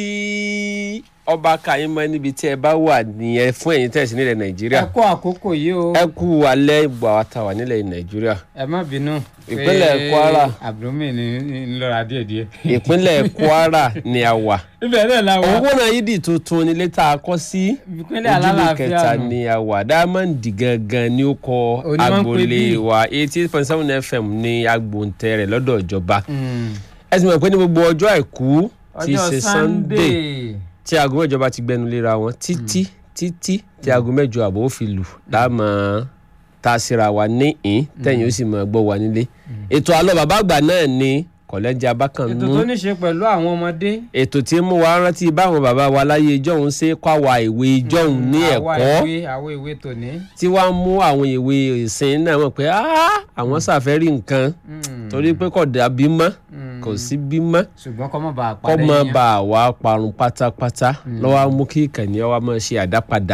kí ọba kàyínmọ́ níbi tí ẹ bá wà nìyẹn fún ẹ̀yin tẹ̀sí nílẹ̀ nàìjíríà ẹ kó àkókò yìí o ẹ kú alẹ́ ìgbà wa ta wà nílẹ̀ nàìjíríà ẹ má bínú. Ìpínlẹ̀ pé Kwara. abdulmi ni ń lọ́ra díẹ̀díẹ̀. ìpínlẹ̀ kwara ni a wà ibẹ̀ náà la wà. owó náà yídì tuntun nílé tá a kọ́ sí ìpínlẹ̀ ojúlé alálàáfíà kẹta nù. ni a wà diamond gangan ni ó kọ Òní máa ń pè agboolé bí. wa eighty eight point seven fm ní agbóǹtẹ̀ rẹ̀ lọ́dọ̀ ìjọba Mm. ẹ sì mọ̀ pé ní gbogbo ọjọ́ àìkú tí í ọjọ́ ṣe sunday sunday. tí aago mẹ́jọ bá ti gbẹnu léra wọn títí títí tí aago mẹ́jọ àbọ̀ ó fi lù láàmú tá a síra wa ní ìn tẹ̀yìn ó sì mọ̀ gbọ́ wa nílé ètò àlọ́ bàbá àgbà náà ni kọ̀lẹ́jì ètò abákanmú tó ní ṣe pẹ̀lú àwọn ọmọdé. ètò tí ń mú wa rántí báwọn bàbá wa láyé ìjọ́hun ṣe kọ́ àwa ìwé ìjọ́hun ní àwa ẹ̀kọ́ ìwé àwọn ìwé tòní. tí wàá mú àwọn ìwé ìsìn náà mọ̀ pé "Ah, àwọn ṣàfẹ́rí nǹkan Mm. torí pé kò dàbí mọ́ Mm. kò sí bímọ́ ṣùgbọ́n kọ́ mọ̀ bá a kọ́ padà mọ́ yẹn. bá a wá parun pátápátá lọ́wọ́ á mú kí ìkànnì ọwọ́ máa ṣe àdápadà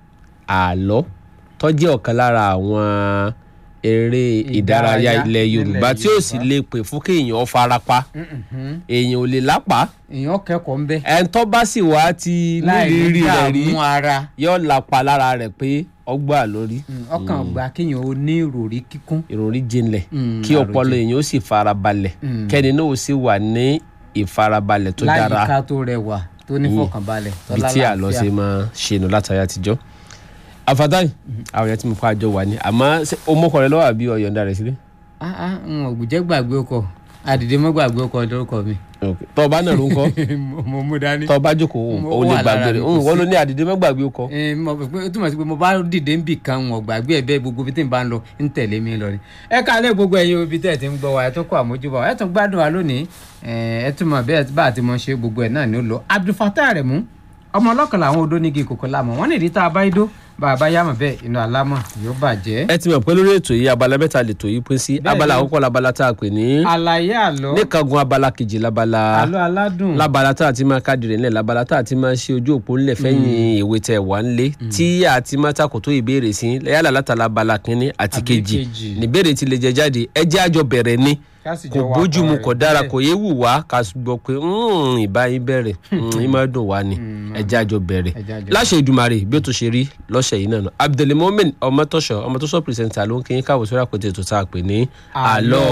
àlọ́ tó jẹ́ ọ̀kan lára àwọn eré ìdárayá Ìdárayá ilẹ̀ yorùbá nílẹ̀ tí ó sì lè pè fún kéèyàn farapa Mhm. èèyàn ò lè lápá èèyàn kẹ́kọ̀ọ́ ń bẹ́. ẹni tó bá sì wá ti nírìírí rẹ̀ rí dààmú ara. yóò lápa lára rẹ̀ pé ọgbà lórí Mm, ọkàn gba kéèyàn ó ní ìròrí kíkún. ìròrí jinlẹ̀ Mm, kí ọpọlọ èèyàn ó sì farabalẹ̀ Mm. kẹ́ni náà ó sì wà ní ìfarabalẹ̀ tó dára láyìíká tó rẹwà tó ní fọkànbalẹ̀ tó bí tí àlọ́ ṣe máa ṣe nù látàrí àtijọ́ àfàtàyè àwọn èèyàn tí mo kọ́ àjọ wà ní àmọ́ ṣé o mọ́kọ rẹ lọ́wọ́ àbí ọ̀yọ̀ǹda rẹ̀ sílé ah ah n ò gbùjẹ́ gbàgbé ọkọ̀ àdìdé mọ́ gbàgbé ọkọ̀ lórúkọ mi. tọ́ ọba náà ló ń kọ́ Mo- mo mú dání. tọ́ ọba jókòó Mo- o ó lè wà gbàgbé lára rẹ̀ mi, kò wọ́n sí. ló ní àdìdé má gbàgbé o kọ́ Ẹ, mo pè pé ó túmọ̀ sí pé mo bá dìde ń bì kan wọn gbàgbé ẹ bẹ́ẹ̀ gbogbo bí tí n bá ń lọ ń tẹ̀lé mi lọ ni. ẹ káalẹ́ gbogbo ẹ̀yin ibi tẹ́ ẹ ti ń gbọ́ wa ẹ tún kọ́ àmójúbà wa ẹ tún gbádùn wa lónìí ẹ ẹ tún mọ̀ bẹ́ẹ̀ bá a ti mọ̀ ṣe gbogbo ẹ̀ náà ni ó lọ. Abdulfatah Aremu ọmọ ọlọ́kànlá àwọn odó nígi kòkó lámọ̀ wọ́n ní ìdí tá a bá idó bá a bá yámọ̀ bẹ́ẹ̀ inú alámọ̀ yóò bàjẹ́. ẹ ti mọ̀ pé lórí ètò yìí abala mẹ́ta lè tò yìí pín sí Bẹ́ẹ̀ abala ni. àkọ́kọ́ labala tá a pè ní àlàyé àlọ́ níkangun abala kejì labala àlọ́ aládùn labala tá a ti máa káàdì rẹ̀ nílẹ̀ labala tá a ti máa ṣe ojú òpó ńlẹ̀ fẹ́yìn ìwé tẹ̀ wá ńlé tí a ti máa takò tó ìbéèrè sí yálà látara abala kínní àti Àbí kejì kejì. níbèrè ti lè jẹ jáde ẹ jẹ́ àjọ bẹ̀rẹ̀ ni ká sì kò jọ wá bójúmu pọ̀ kò rẹ̀ dára bẹ́ẹ̀. kò yé wù wá ká gbọ́ pé "Mm, ìbáyín bẹ̀rẹ̀ yín máa dùn wá ni ẹ jẹ́ àjọ bẹ̀rẹ̀ Ẹ jẹ́ àjọ láṣẹ ìdùmarè bí ó tó ṣe rí lọ́sẹ̀ yìí náà nù abdulmomin ọmọtọ́ṣọ ọmọtọ́ṣọ pírẹsẹ̀ntà ló ń kí yín káwọ́ sórí àpótí ètò tá a pè ní àlọ́